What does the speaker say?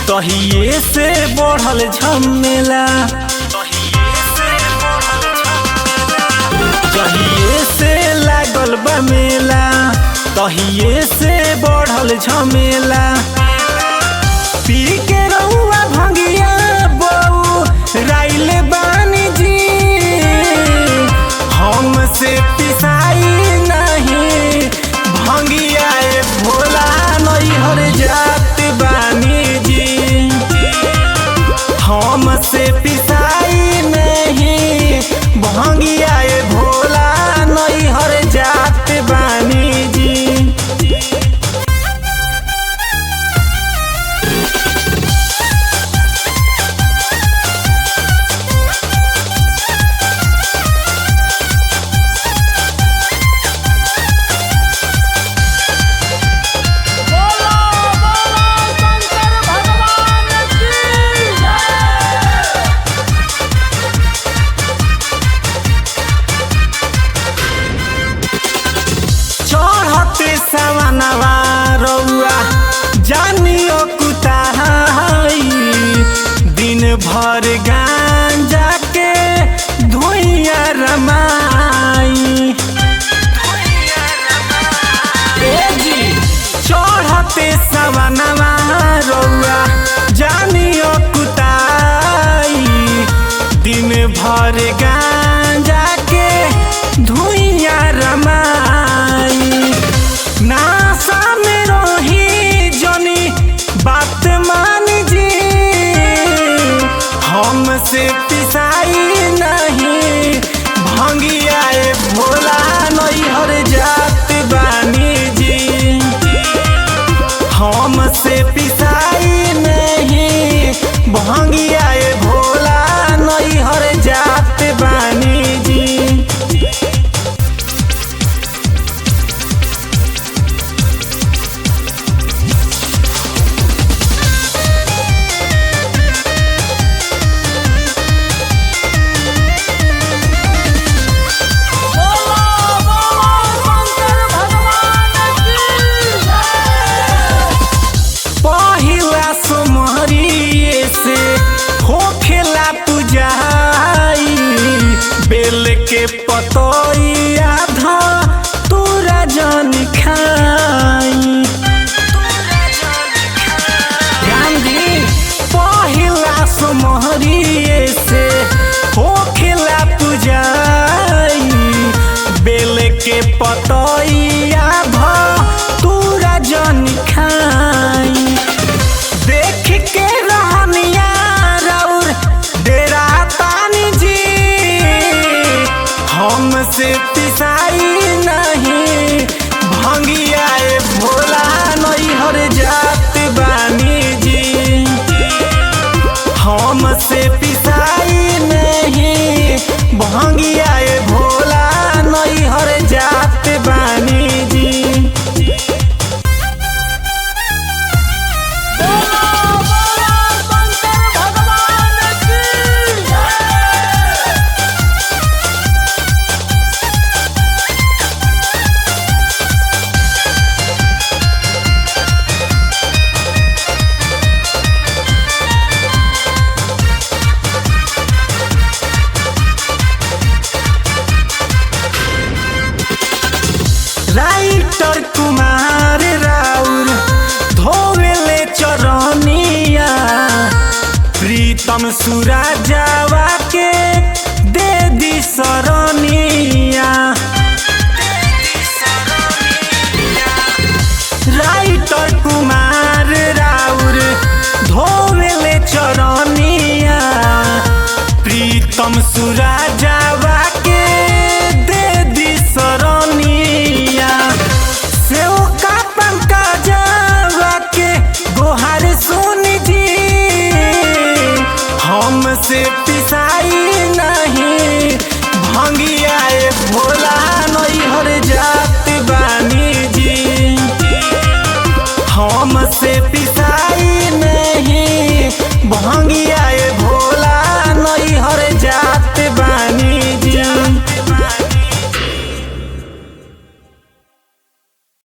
तहिए से बढ़ल झमेला जहिए से लागल बा मेला तहिए से बढ़ल झमेला पी के रहुआ भंगिया बऊ राइले बानी जी हमसे पिसाई नहीं भंगिया ए भोला नैहर जात बानी जी हमसे पिसाई नहीं भंगिया ए भोला नैहर जात बानी जी बोलो बोलो शंकर भगवान की जय चढ़ते सवनवा रउआ जानियो कुताई दिन भर गांजा के धुइया रमाई ए जी, चढ़ते सवनवा रउआ जानियो कुताई दिन भर गांजा के धुइया रमाई नासा में रही जनी बात मान जी हमसे पिसाई नहीं भंगिया ए भोला नैहर जात बानी जी हमसे पिसाई नहीं भंगिया ए भोला नैहर जात बानी जी बोलो बोलो शंकर भगवान की जय पहिला सोमरिए से होखेला पुजाई बेल के पतइया ध तोरा जन खाई गांधी पहिला सोमरिए से होखेला पुजाई बेल के पतइया ध तोरा जन खाई देख के रहनिया रउर डेरा तानी जी हमसे पिसाई नहीं भंगिया ए भोला नैहर जात बानी जी हमसे पिसाई नहीं भंगिया ए भोला नैहर जात बानी जी बोलो बोलो शंकर भगवान की जय राइटर कुमार राउर धोवेले चरनिया प्रीतम सुराजावा के दे दी सरनिया राइटर कुमार राउर धोवेले चरनिया प्रीतम सुराजावा के दे दी सरनिया सेव का पंकजवा के गोहार सुन जी हमसे पिसाई नहीं भंगिया ए भोला नैहर जात बानी जी हमसे पिसाई नहीं भंगिया ए